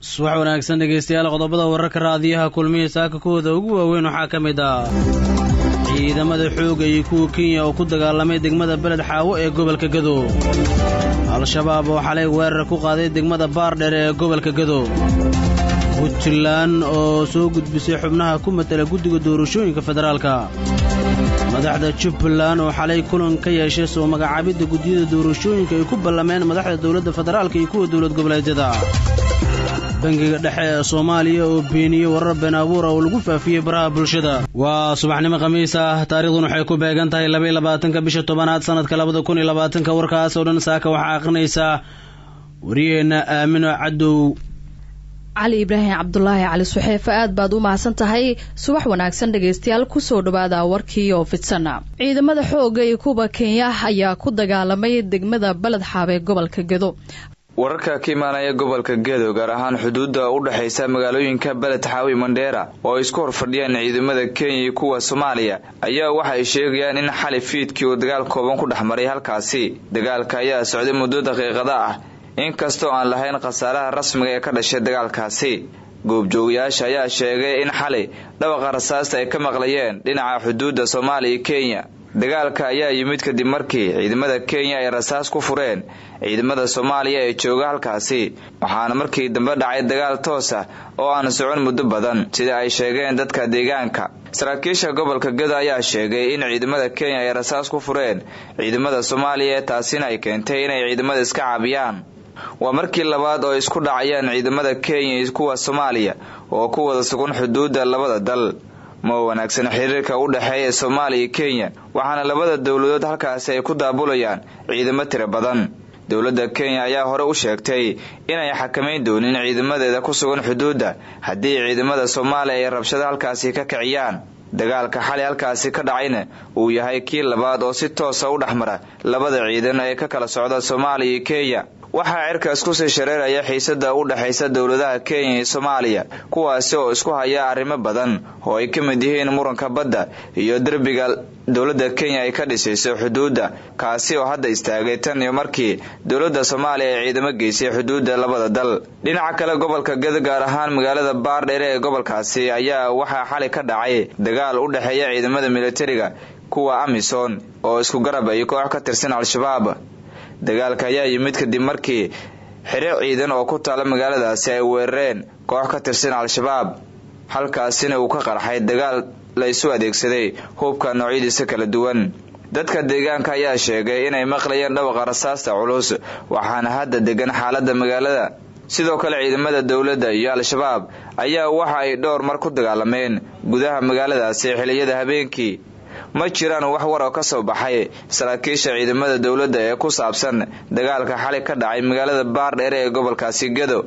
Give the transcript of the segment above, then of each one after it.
subax wanaagsan dhegaystayaal qodobada wararka raadiyaha kulmiya saaka kuwooda ugu waaweyn waxaa ka mid ah ciidamada xoogga iyo kuwa kenya oo ku dagaalamay degmada beled xaawo ee gobolka gadow al-shabaab oo xalay weerar ku qaaday degmada baardheer ee gobolka gadow puntland oo soo gudbisay xubnaha ku matala guddiga doorashooyinka federaalka madaxda jubbaland oo xalay kulan ka yeeshay soo magacaabidda guddiyada doorashooyinka ay ku ballameen madaxda dowladda federaalka iyo kuwa dowlad goboleedyada bangiga dhexe ee soomaaliya oo beeniyey warar been abuura oo lagu faafiyey baraha bulshada waa subaxnimo khamiis ah taariikhdun waxay ku beegan tahay labaiy labaatanka bisha tobanaad sanadka labada kun iyo labaatanka warkaas oo dhan saaka waxaa akhrinaysaa wariyaheenna aamino cadow cali ibraahim cabdulaahi cali suxeefe aad baad u mahadsan tahay subax wanaagsan dhegaystayaal kusoo dhawaada warkii oo fidsana ciidamada xoogga iyo kuwa kenya ayaa ku dagaalamay degmada baled xaab ee gobolka gedo wararka ka imaanaya gobolka gedo gaar ahaan xuduudda u dhexaysa magaalooyinka beled xaawi mandheera oo ay isku horfadhiyaan ciidamada kenya iyo kuwa soomaaliya ayaa waxa ay sheegayaan in xali fiidkii uu dagaal kooban ku dhex maray halkaasi dagaalka ayaa socday muddo daqiiqada ah inkastoo aan lahayn khasaaraha rasmiga ee ka dhashay dagaalkaasi goobjoogayaasha ayaa sheegay in xali dhawaqa rasaasta ay ka maqlayeen dhinaca xuduudda soomaaliya iyo kenya dagaalka ayaa yimid kadib markii ciidamada kenya ay rasaas ku fureen ciidamada soomaaliya ee jooga halkaasi waxaana markii dambe dhacay dagaal toos ah oo aan socon muddo badan sida ay sheegeen dadka deegaanka saraakiisha gobolka geda ayaa sheegay in ciidamada kenya ay rasaas ku fureen ciidamada soomaaliya taasina ay keentay inay ciidamada iska caabiyaan waa markii labaad oo isku dhacayaan ciidamada kenya iyo kuwa soomaaliya oo ku wada sugan xuduudda labada dal ma wanaagsan xiriirka u dhexeeya soomaaliya iyo kenya waxaana labada dowladood halkaasi ay ku daabulayaan ciidamo tiro badan dowladda kenya ayaa hore u sheegtay inay xakamayn doonin ciidamadeeda ku sugan xuduudda haddii ciidamada soomaaliya ay rabshado halkaasi ka kiciyaan dagaalka xali halkaasi ka dhacayna uu yahay kii labaad oo si toosa u dhexmara labada ciidan ee ka kala socda soomaaliya iyo kenya waxaa cirkaas kusii shareeraya xiisada u dhexaysa dowladaha kenya iyo soomaaliya kuwaasi oo isku haya arrimo badan oo ay ka mid yihiin muranka badda iyo derbiga dowladda kenya ay ka dhisayso xuduudda kaasi oo hadda istaagay tan iyo markii dowladda soomaaliya ay ciidamo geysay xuduudda labada dal dhinaca kale gobolka geda gaar ahaan magaalada baardheere ee gobolkaasi ayaa waxaa xali ka dhacay dagaal u dhexeeya ciidamada militariga kuwa amisom oo isku garab iyo koox ka tirsan al-shabaab dagaalka ayaa yimid kadib markii xire ciidan oo ku taala magaaladaasi ay weerareen koox ka tirsan al-shabaab halkaasina uu ka qarxay dagaal la isu adeegsaday hubka noocyadiisa kala duwan dadka deegaanka ayaa sheegay inay maqlayeen dhawaqa rasaasta culus waxaana hadda degan xaalada magaalada sidoo kale ciidamada dowladda iyo al-shabaab ayaa waxa ay dhowr mar ku dagaalameen gudaha magaaladaasi xiliyada habeenkii ma jiraan wax war oo ka soo baxay saraakiisha ciidamada dowladda ee ku saabsan dagaalka xali ka dhacay magaalada baardheere ee gobolkaasi gedo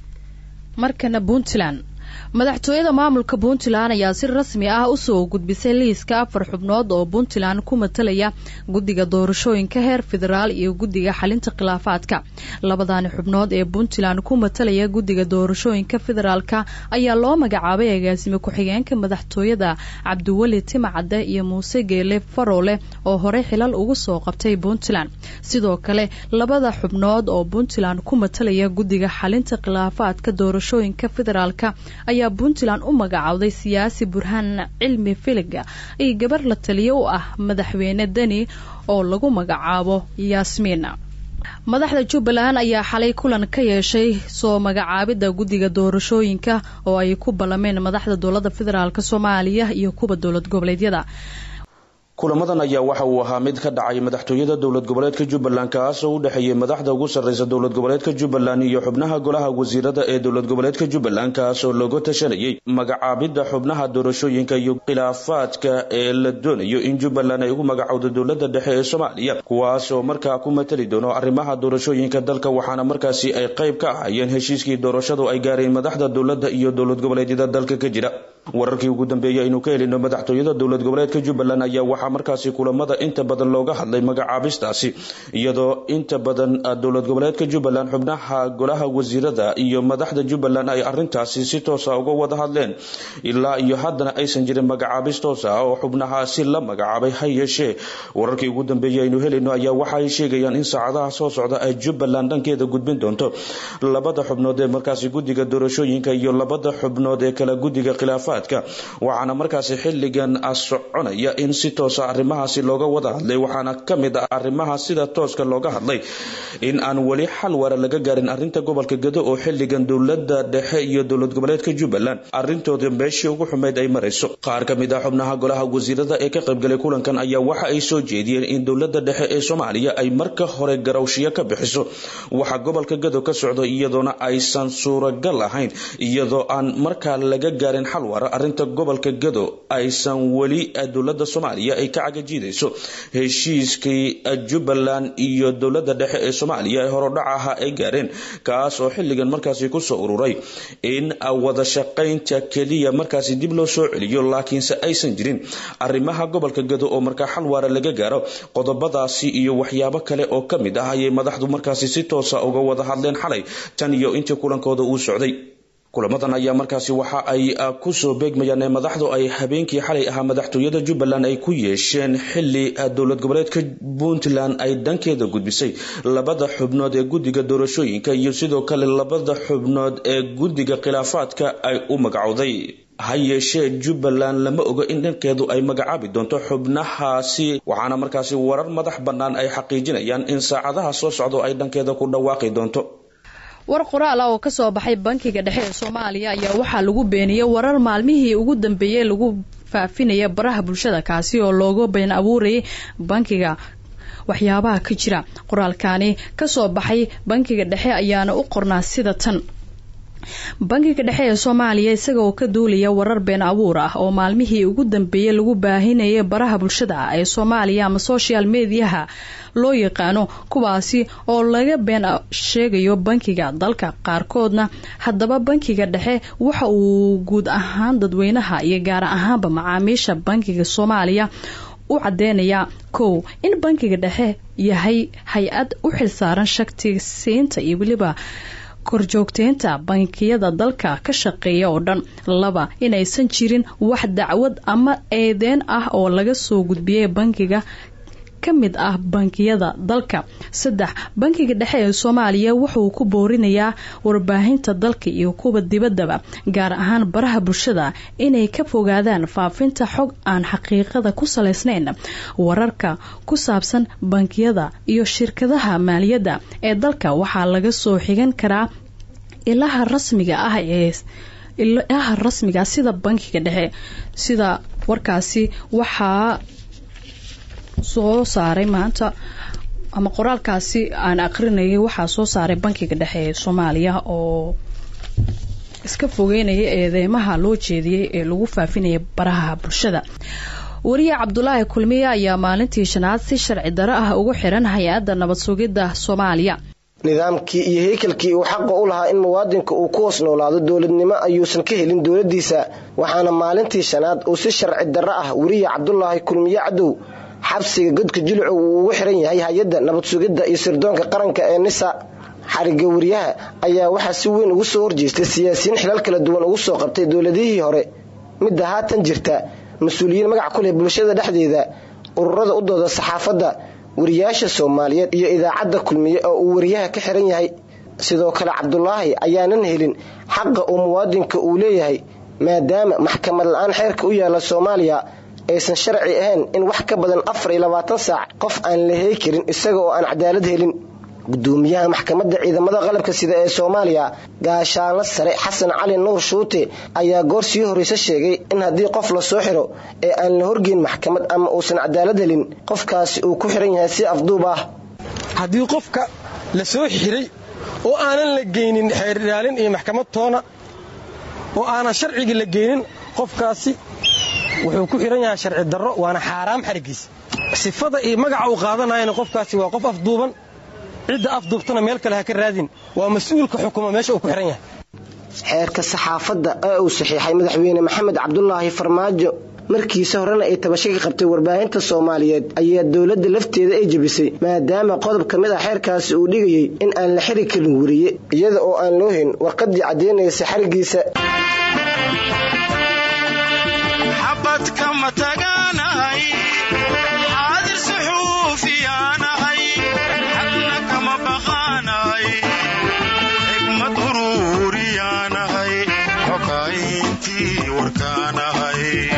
markana puntland madaxtooyada maamulka puntland ayaa si rasmi ah usoo gudbisay liiska afar xubnood oo puntland ku matalaya guddiga doorashooyinka heer federaal iyo guddiga xalinta khilaafaadka labadani xubnood ee puntland ku matalaya guddiga doorashooyinka federaalka ayaa loo magacaabay agaasime ku-xigeenka madaxtooyada cabdiweli timacadde iyo muuse geele faroole oo horey xilal ugu soo qabtay puntland sidoo kale labada xubnood oo puntland ku matalaya guddiga xalinta khilaafaadka doorashooyinka federaalka ayaa puntland u magacowday siyaasi burhaan cilmi filiga iyo gabar la taliyo u ah madaxweyne deni oo lagu magacaabo yaasmiina madaxda jubbaland ayaa xalay kulan ka yeeshay soo magacaabidda guddiga doorashooyinka oo ay ku ballameen madaxda dowladda federaalk soomaaliya iyo kuwa dowlad goboleedyada kulamadan ayaa waxa uu ahaa mid ka dhacay madaxtooyada dowlad goboleedka jubbaland kaasoo u dhexeeyey madaxda ugu sarreysa dowlad goboleedka jubbaland iyo xubnaha golaha wasiirada ee dowlad goboleedka jubbaland kaasoo looga tashanayay magacaabidda xubnaha doorashooyinka iyo khilaafaadka ee la doonayo in jubbaland ay ugu magacowdo dowlada dhexe ee soomaaliya kuwaasoo markaa ku matali doono arrimaha doorashooyinka dalka waxaana markaasi ay qayb ka ahayeen heshiiskii doorashadu ay gaareen madaxda dowladda iyo dowlad goboleedyada dalka ka jira wararkii ugu dambeeyey aynu ka helino madaxtooyada dowlad goboleedka jubbaland ayaa waxaa markaasi kulamada inta badan looga hadlay magacaabistaasi iyadoo inta badan dowlad goboleedka jubbaland xubnaha golaha wasiirada iyo madaxda jubbaland ay arintaasi si toosa uga wada hadleen ilaa iyo haddana aysan jirin magacaabis toos ah oo xubnahaasi la magacaabay ha yeeshee wararkii ugu dambeeyey aynu helino ayaa waxa ay sheegayaan in saacadaha soo socda ay jubbaland dhankeeda gudbin doonto labada xubnood ee markaasi guddiga doorashooyinka iyo labada xubnood ee kala guddiga khilaafaad waxaana markaasi xilligan soconaya in si toosa arrimahaasi looga wada hadlay waxaana kamid ah arrimaha sida tooska looga hadlay in aan weli xal wara laga gaarin arinta gobolka gado oo xilligan dowlada dhexe iyo dowlad goboleedka jubbaland arintooda meeshii ugu xumeyd ay marayso qaar kamid ah xubnaha golaha wasiirada ee ka qaybgalay kulankan ayaa waxa ay soo jeediyeen in dowlada dhexe ee soomaaliya ay marka hore garawshiyo ka bixiso waxa gobolka gado ka socdo iyadoona aysan suuragal ahayn iyadoo aan markaa laga gaarin xal wara arrinta gobolka gado aysan weli dowlada soomaaliya ay ka cagajiidayso heshiiskii jubbaland iyo dowlada dhexe ee soomaaliya ee horodhac ahaa ay gaareen kaas oo xilligan markaasi kusoo ururay in wada shaqaynta keliya markaasi dib loo soo celiyo laakiinse aysan jirin arrimaha gobolka gado oo markaa xal waara laga gaaro qodobadaasi iyo waxyaabo kale oo ka mid ah ayay madaxdu markaasi si toosa uga wada hadleen xalay tan iyo intii kulankooda uu socday kulamadan ayaa markaasi waxa ay kusoo beegmayaan ee madaxdu ay habeenkii xalay ahaa madaxtooyada jubbaland ay ku yeesheen xili dowlad goboleedka puntland ay dhankeeda gudbisay labada xubnood ee guddiga doorashooyinka iyo sidoo kale labada xubnood ee guddiga khilaafaadka ay u magacowday ha yeeshee jubbaland lama oga in dhankeedu ay magacaabi doonto xubnahaasi waxaana markaasi warar madax bannaan ay xaqiijinayaan in saacadaha soo socdo ay dhankeeda ku dhawaaqi doonto war qoraal ah oo ka soo baxay bankiga dhexe ee soomaaliya ayaa waxaa lagu beeniyey warar maalmihii ugu dambeeyey lagu faafinaya baraha bulshada kaasi oo looga been abuurayay bankiga waxyaabaha ka jira qoraalkani kasoo baxay bankiga dhexe ayaana u qornaa sida tan bankiga dhexe ee soomaaliya isagaoo ka duulaya warar been abuur ah oo maalmihii ugu dambeeyey lagu baahinayay baraha bulshada ee soomaaliya ama social mediaha loo yaqaano kuwaasi oo laga been sheegayo bankiga dalka qaarkoodna haddaba bankiga dhexe waxa uu guud ahaan dadweynaha iyo gaar ahaanba macaamiisha bankiga soomaaliya u cadeynayaa kow in bankiga dhexe yahay hay-ad u xilsaaran shaktigsiinta iyo weliba korjoogteynta bankiyada dalka ka shaqeeya oo dhan laba inaysan jirin wax dacwad ama eedeen ah oo laga soo gudbiyay bankiga ka mid ah bankiyada dalka saddex bankiga dhexe ee soomaaliya wuxuu ku boorinayaa warbaahinta dalka iyo kuwa dibaddaba gaar ahaan baraha bulshada inay ka fogaadaan faafinta xog aan xaqiiqada ku salaysnayn wararka ku saabsan bankiyada iyo shirkadaha maaliyadda ee dalka waxaa laga soo xigan karaa ilaha rasmiga ah ee ilaha rasmiga sida bankiga dhexe sida warkaasi waxaa soo saaray maanta ama qoraalkaasi aan aqrinayay waxaa soo saaray bankiga dhexe ee soomaaliya oo iska fogeynaya eedeymaha loo jeediyey ee lagu faafinaya baraha bulshada wariye cabdulaahi kulmiye ayaa maalintii shanaad si sharci daro ah ugu xiran hay-adda nabad sugidda soomaaliya nidaamkii iyo heykalkii uu xaqa u lahaa in muwaadinka uu ku hoos noolaado dowladnimo ayuusan ka helin dowladdiisa waxaana maalintii shanaad uu si sharci darro ah weriye cabdulaahi kulmiye cadow xabsiga godka jilcu uu ugu xiran yahay hay-adda nabad sugidda iyo sirdoonka qaranka ee nisa xariga wariyaha ayaa waxaa si weyn ugu soo horjeestay siyaasiyiin xilal kala duwan ugu soo qabtay dowladihii hore midda haatan jirta mas-uuliyiin magac ku leh bulshada dhexdeeda ururada u dooda saxaafadda wariyaasha soomaaliyeed iyo idaacadda kulmiye oo uu wariyaha ka xiran yahay sidoo kale cabdulaahi ayaanan helin xaqa uu muwaadinka uu leeyahay maadaama maxkamad la-aan xeerka u yaala soomaaliya aysan sharci ahayn in wax ka badan afar iyo labaatan saac qof aan la hey karin isaga oo aan cadaalad helin gudoomiyaha maxkamadda ciidamada qalabka sida ee soomaaliya gaashaanla sare xasan cali nuur shuute ayaa goor sii horreyse sheegay in haddii qof la soo xiro ee aan la horgeyn maxkamad ama uusan cadaalad helin qofkaasi uu ku xiran yahay si afduub ah haddii qofka la soo xiray oo aanan la geynin xeer ilaalin iyo maxkamad toona oo aanan sharcigii la geynin qofkaasi wuxuu ku xihan yahay sharci darro waana xaaraam xarigiisa sifada iyo magaca uu qaadanayana qofkaasi waa qof afduuban cidda afduubtana meel kale ha ka raadin waa mas-uulka xukuma meesha uu ku xihan yahay xeerka saxaafadda ee uu saxiixay madaxweyne maxamed cabdulaahi farmaajo markiisa horena ay tabasho ka qabtay warbaahinta soomaaliyeed ayaa dowladda lafteeda ay jebisay maadaama qodob ka mid ah xeerkaasi uu dhigayay in aan la xiri karin weriye iyada oo aan loo hin warqadii caddaynaysa xarigiisa xigmad uruuriyaanahay xokayntii warkaanahay